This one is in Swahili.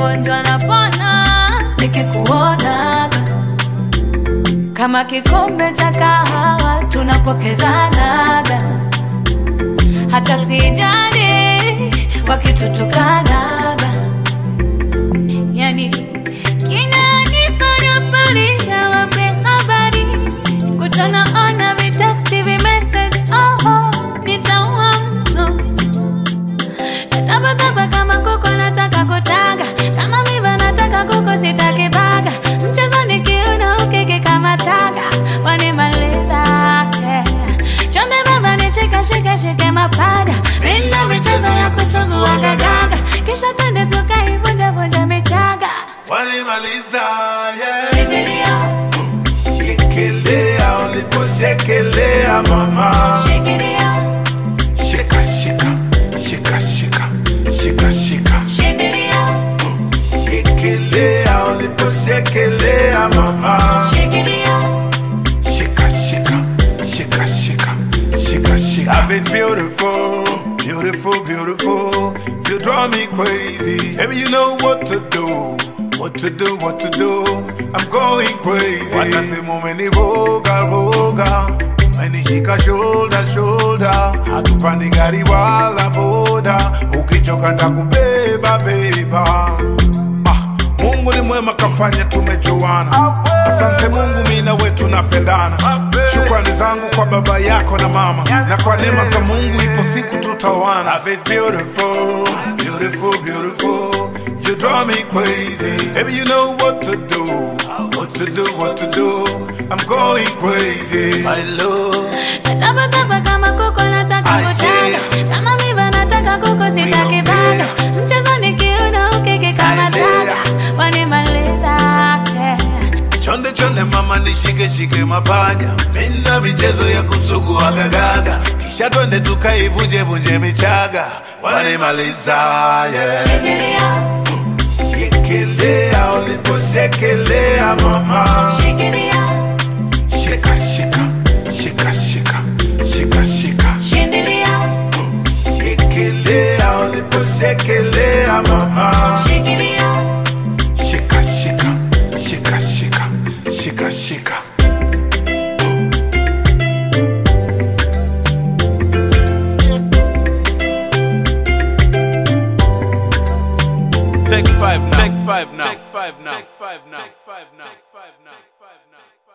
magonjwa napona nikikuonaga kama kikombe cha kahawa tunapokezanaga hata sijali wakitutukanaga yani kinanifanya farida wape habari kutana ona viteksti vimessage oho nitaua mtu Natapatapa kama kuko nataka kutaga kama miva nataka kuko sitaki baga mchezo nikiuna ukeke kama taga wanimaliza yeah. chonde baba nishike shike shike mapada mina michezo ya kusugua gagaga kisha twende tukaivunja vunja michaga wanimaliza yeah. shikilia Shekelea uliposhekelea mama, shikilia shika shika shika shika shika shika, shikilia shekelea uliposhekelea mama, shikilia shika shika shika shika shika shika. Love is beautiful, beautiful, beautiful. You draw me crazy. Baby, you know what to do. What to do, what to do. I'm going crazy. Watasema umeniroga roga, umenishika shoulder shoulder, hatupandi gari wala boda, ukichoka ndakubeba beba. Ah, Mungu ni mwema kafanya tumejuana. Asante Mungu, mimi na wewe tunapendana. Shukrani zangu kwa baba yako na mama, na kwa neema za Mungu ipo siku tutaoana. Love is beautiful, beautiful, beautiful. You draw me crazy. Baby, you know what to do, what to do, what to do. I'm going crazy. My love. Natapatapa kama kuko nataka Ah, kutaga yeah. kama miva nataka kuko sitaki Mio, baga yeah. mchezo nikiuna ukeke kama Ah, taga yeah. wanimaliza yeah. Chonde chonde mama nishike shike mapaja, mina michezo ya kusugua gagaga, kisha twende tukaivunje vunje michaga, wanimaliza yeah. Shikilia, Shekelea uliposhekelea mama, shikilia, shika shika shika shika shika shika, shindilia, shekelea uliposhekelea mama, shikilia, shika shika shika shika shika shika. Take five now. Take five now. Take five now. Take five now. Take five now. Take five now. Take five now.